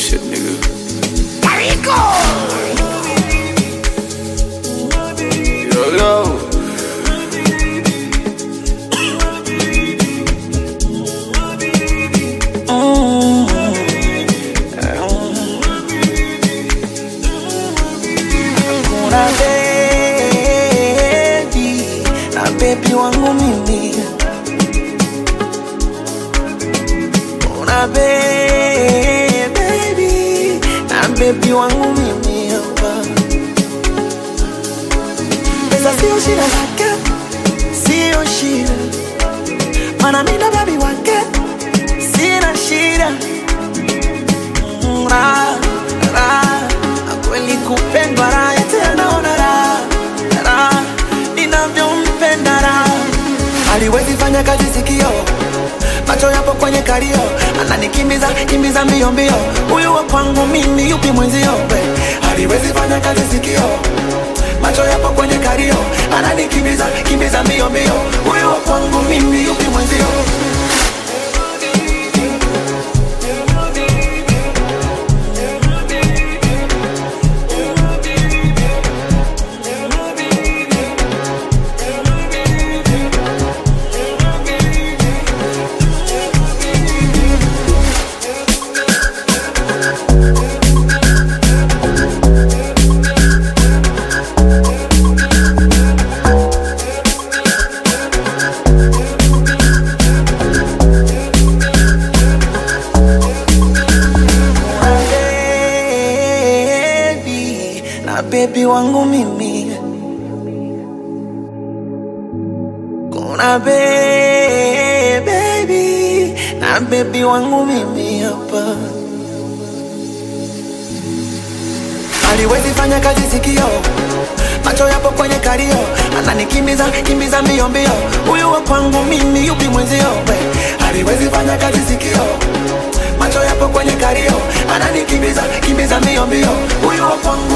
shit, nigga. Yo, yo. Kuna baby na baby wangu mimi, kuna baby na baby wangu mimi hapa. Pesa sio shida zake, sio shida, mana mimi na baby wake sina shida. Mm, raha, raha, na kweli kupendwa raha tena naona raha, raha, ninavyompenda raha haliwezi fanya kazi sikio macho yapo kwenye kalio ananikimbiza kimbiza mbio mbio huyu wa kwangu mimi yupi mwenzio we? haliwezi fanya kazi sikio macho yapo kwenye kalio ananikimbiza kimbiza mbio mbio huyu wa kwangu mimi yupi mwenzio baby na baby wangu mimi kuna be- baby na baby wangu mimi hapa haliwezi fanya kazi sikio macho yapo kwenye kalio ananikimbiza kimbiza mbio mbio huyu wa kwangu mimi yupi mwenzio we? haliwezi fanya kazi sikio macho yapo kwenye kalio ananikimbiza kimbiza mbio mbio huyu wa kwangu